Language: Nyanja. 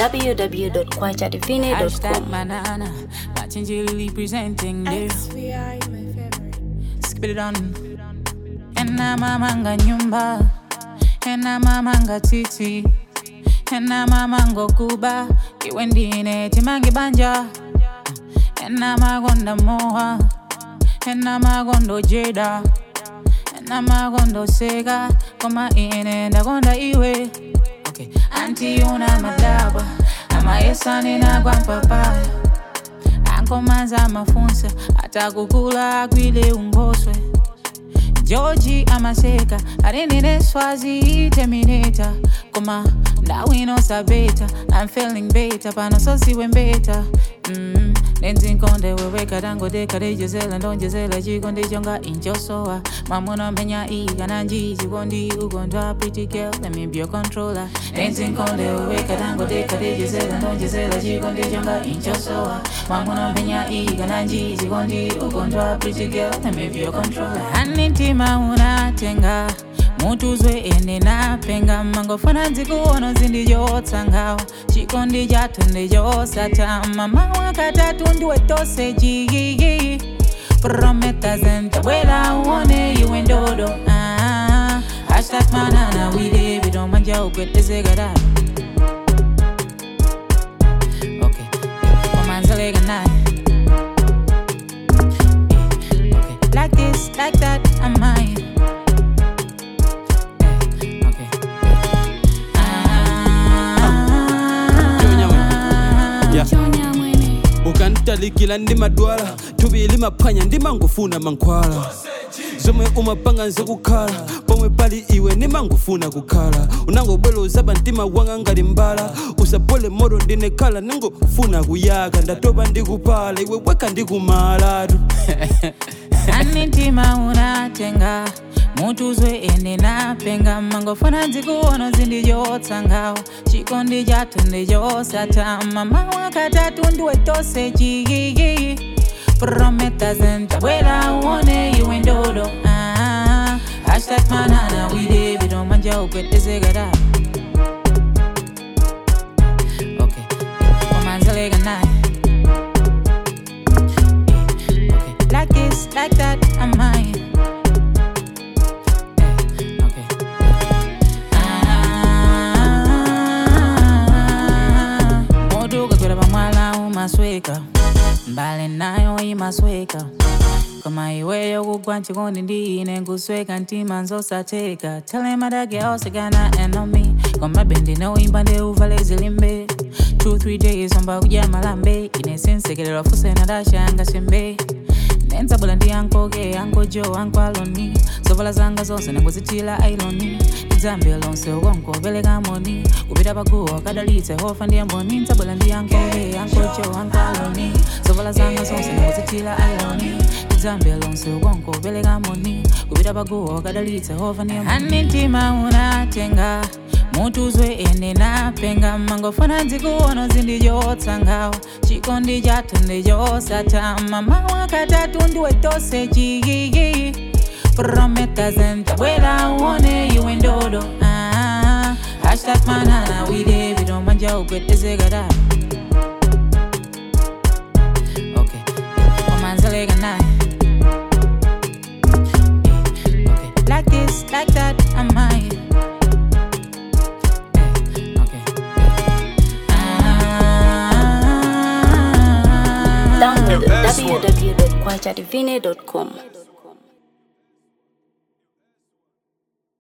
www.kwachadivine.com. Hashtag banana, machinjili presenting there. Spit it on. Ena mamanga nyumba, ena mamanga titi, ena mamango kuba, iwe ndine timangi banja, ena magonda moha, ena magondo jeda, ena magondo sega, koma ine ndagonda iwe. Okay. Anti una madaba, amayesani nagwa mpapaya ankomanza amafunsa atakukula agwile ungoswe georgi amaseka alinine swazi terminator koma ndawino sabeta i'm feeling beta pano sosiwe mbeta mm. nenzinkonde weweka tangodeka dejezela ndonjezela chikondi chonga inchosowa mamuna menya igana nji chikondi ukondwa pretty girl let me be your controller nenzinkonde weweka tangodeka dejezela ndonjezela chikondi chonga inchosowa mamuna menya igana nji chikondi ukondwa pretty girl let me be your controller anitima unatenga mutuzwe ene napenga mangofuna nzikuona zindijotsangao chikondi chatu ndijosatama mawa katatu ndiwetose jigigi prometa zentabwela uone iwe ndodo ah, hashtag manana wile vidomanja ukwetezegada okay omanzelega naye okay like this like that i'm mine okay Yeah. ukantalikila ndi madwala tubili maphwanya ndi mangufuna mankhwala zomwe umapanga nzikukhala pomwe pali iwe ndi mangufuna kukhala unangobwera uzaba mtima wanga ngati mbala usapole moto ndinekhala ningofuna kuyaka ndatopa ndikupala iwe weka ndikumalatu anitima unatenga mutuzwe ene napenga mangofuna nzikuona zindijotsangao chikondi chatu ndijosatama mawa katatu ndiwetose chigigi prometa zentabwela uone iwe ndodo ah, hashtag manana wide vidomanja ukwetezegada okay omanzelega naye okay like this like that i'm mine Eh, okay Ah, moduka kwera pamwala umasweka mbale nayo imasweka koma iweyo kugwa nchikondi ndine nkusweka mtima nzosateka telemadage osekana enomi koma bendi noimba ndeuvale zilimbe 2-3 days omba kudya malambe ine sinsekererwa fuse nadashanga sembe nenzabula ndi yankoke yankojo ankwaloni zovala zanga zonse nangozitila ailoni idzambe lonse ukonkoveleka moni kupita paguwa kadalitse hofa ndiye mboni nzabula ndi yankoke yankojo ankwaloni zovala zanga zonse nangozitila ailoni idzambe lonse ukonkoveleka moni kupita paguwa kadalitse hofa ndiye mboni anitima unatenga mutuzwe ene napenga mangofuna nzikuona zindijotsangao chikondi chatu ndijosatama mawa katatu ndiwetose chigigi prometa zentabwela uone iwe ndodo ah, hashtag manana wide vidomanja ukwetezegada okay omanzelega naye okay like this like that i'm mine okay ah, Download www.kwachadivine.com.